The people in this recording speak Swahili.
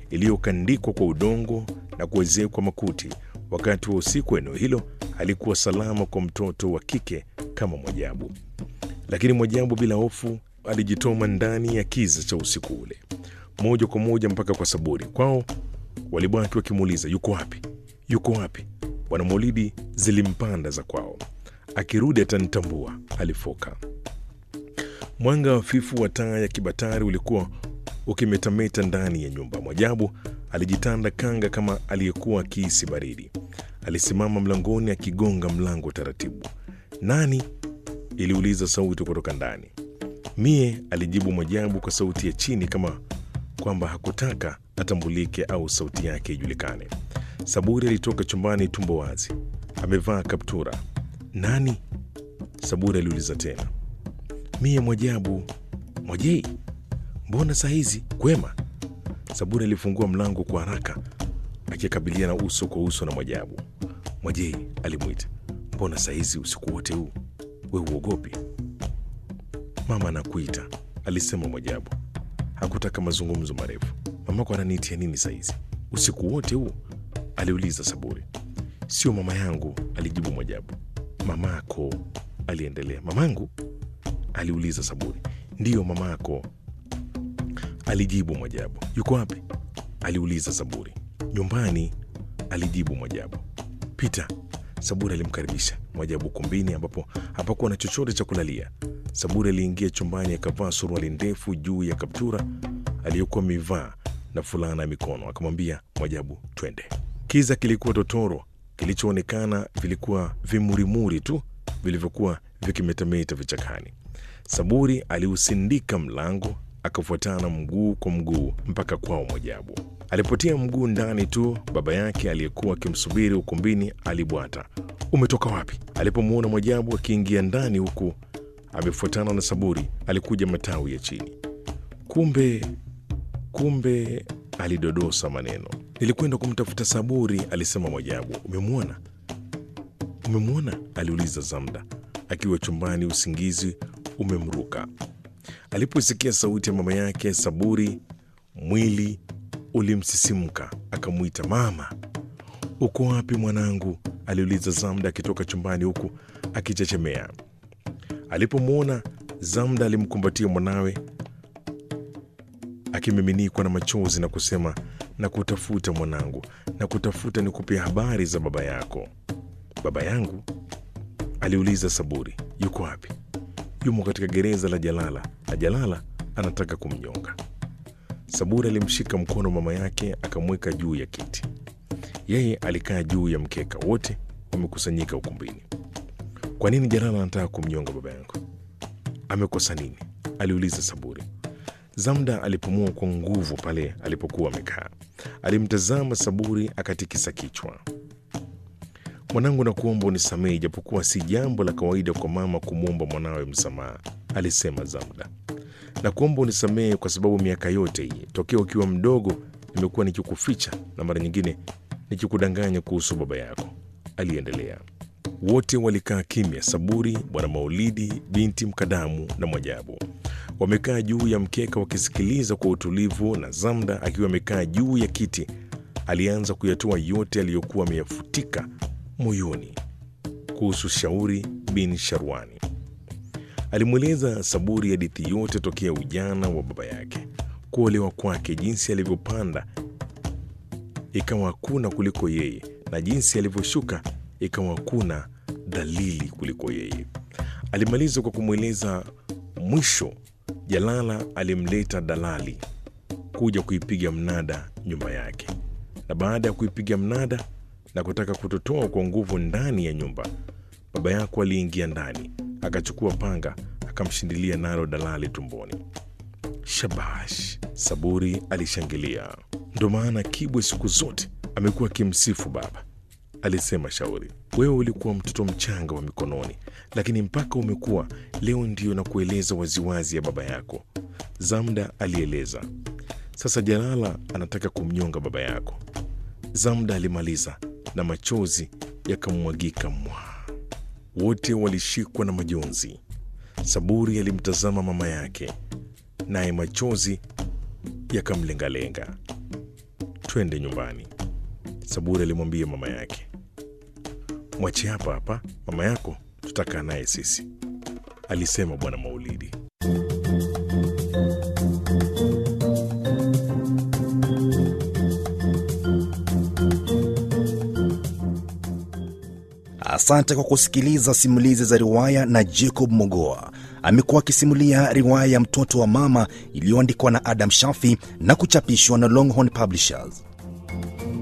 iliyokandikwa kwa udongo na kuwezekwa makuti. Wakati wa usiku, eneo hilo halikuwa salama kwa mtoto wa kike kama Mwajabu, lakini Mwajabu bila hofu alijitoma ndani ya kiza cha usiku ule moja kwa moja mpaka kwa Saburi. Kwao walibaki wakimuuliza yuko wapi, yuko wapi? Bwana Maulidi zilimpanda za kwao, akirudi atanitambua, alifoka. Mwanga hafifu wa taa ya kibatari ulikuwa ukimetameta ndani ya nyumba. Mwajabu alijitanda kanga kama aliyekuwa akiisi baridi. Alisimama mlangoni akigonga mlango taratibu. Nani? iliuliza sauti kutoka ndani. Mie, alijibu Mwajabu kwa sauti ya chini kama kwamba hakutaka atambulike au sauti yake ijulikane. Saburi alitoka chumbani tumbo wazi, amevaa kaptura. Nani? Saburi aliuliza tena. Mie Mwajabu. Mwajei, mbona saa hizi? Kwema. Saburi alifungua mlango kwa haraka akikabiliana uso kwa uso na Mwajabu. Mwajei alimwita, mbona saa hizi usiku wote huu? We uogopi? Mama anakuita, alisema Mwajabu. Hakutaka mazungumzo marefu. Mamako ananiitia nini saa hizi usiku wote huu? aliuliza Saburi. Sio mama yangu, alijibu Mwajabu. Mamako, aliendelea. Mamangu? aliuliza Saburi. Ndiyo mamako, alijibu Mwajabu. Yuko wapi? aliuliza Saburi. Nyumbani, alijibu Mwajabu. Pita. Saburi alimkaribisha Mwajabu kumbini ambapo hapakuwa na chochote cha kulalia. Saburi aliingia chumbani akavaa suruali ndefu juu ya kaptura aliyokuwa amevaa na fulana ya mikono. Akamwambia Mwajabu, twende. Kiza kilikuwa totoro, kilichoonekana vilikuwa vimurimuri tu vilivyokuwa vikimetameta vichakani. Saburi aliusindika mlango akafuatana mguu kwa mguu mpaka kwao Mwajabu. Alipotia mguu ndani tu, baba yake aliyekuwa akimsubiri ukumbini alibwata, umetoka wapi? Alipomwona Mwajabu akiingia ndani huku amefuatana na Saburi, alikuja matawi ya chini. Kumbe, kumbe, alidodosa maneno. Nilikwenda kumtafuta Saburi, alisema Mwajabu. Umemwona? Umemwona? aliuliza Zamda akiwa chumbani, usingizi umemruka. Aliposikia sauti ya mama yake Saburi, mwili ulimsisimka, akamwita mama. Uko wapi mwanangu? aliuliza Zamda akitoka chumbani huku akichechemea. Alipomwona Zamda alimkumbatia mwanawe akimiminikwa na machozi na kusema, na kutafuta mwanangu, na kutafuta ni kupia habari za baba yako. Baba yangu? aliuliza Saburi. Yuko wapi? Yumo katika gereza la Jalala na Jalala anataka kumnyonga. Saburi alimshika mkono mama yake akamweka juu ya kiti. Yeye alikaa juu ya mkeka. Wote wamekusanyika ukumbini. Kwa nini Jalala anataka kumnyonga baba yangu? Amekosa nini? aliuliza Saburi. Zamda alipumua kwa nguvu pale alipokuwa amekaa. Alimtazama Saburi akatikisa kichwa. Mwanangu, nakuomba unisamehe, ijapokuwa si jambo la kawaida kwa mama kumwomba mwanawe msamaha, alisema Zamda. Nakuomba unisamehe kwa sababu miaka yote hii tokea ukiwa mdogo nimekuwa nikikuficha na mara nyingine nikikudanganya kuhusu baba yako, aliendelea. Wote walikaa kimya: Saburi, Bwana Maulidi, binti Mkadamu na Mwajabu wamekaa juu ya mkeka wakisikiliza kwa utulivu, na Zamda akiwa amekaa juu ya kiti alianza kuyatoa yote aliyokuwa ameyafutika moyoni kuhusu Shauri bin Sharwani. Alimweleza Saburi hadithi yote tokea ujana wa baba yake, kuolewa kwake, jinsi alivyopanda ikawa hakuna kuliko yeye, na jinsi alivyoshuka ikawa hakuna dhalili kuliko yeye. Alimaliza kwa kumweleza mwisho Jalala alimleta dalali kuja kuipiga mnada nyumba yake, na baada ya kuipiga mnada na kutaka kutotoa kwa nguvu ndani ya nyumba, baba yako aliingia ndani akachukua panga akamshindilia nalo dalali tumboni. Shabash! Saburi alishangilia. Ndo maana Kibwe siku zote amekuwa akimsifu baba, alisema Shauri. Wewe ulikuwa mtoto mchanga wa mikononi, lakini mpaka umekuwa leo ndiyo na kueleza waziwazi ya baba yako. Zamda alieleza. Sasa Jalala anataka kumnyonga baba yako. Zamda alimaliza na machozi yakamwagika mwa. Wote walishikwa na majonzi. Saburi alimtazama mama yake, naye machozi yakamlengalenga. twende nyumbani, Saburi alimwambia mama yake. Mwache hapa hapa, mama yako tutakaa naye sisi, alisema Bwana Maulidi. Asante kwa kusikiliza simulizi za riwaya na Jacob Mogoa. Amekuwa akisimulia riwaya ya Mtoto wa Mama iliyoandikwa na Adam Shafi na kuchapishwa na Longhorn Publishers.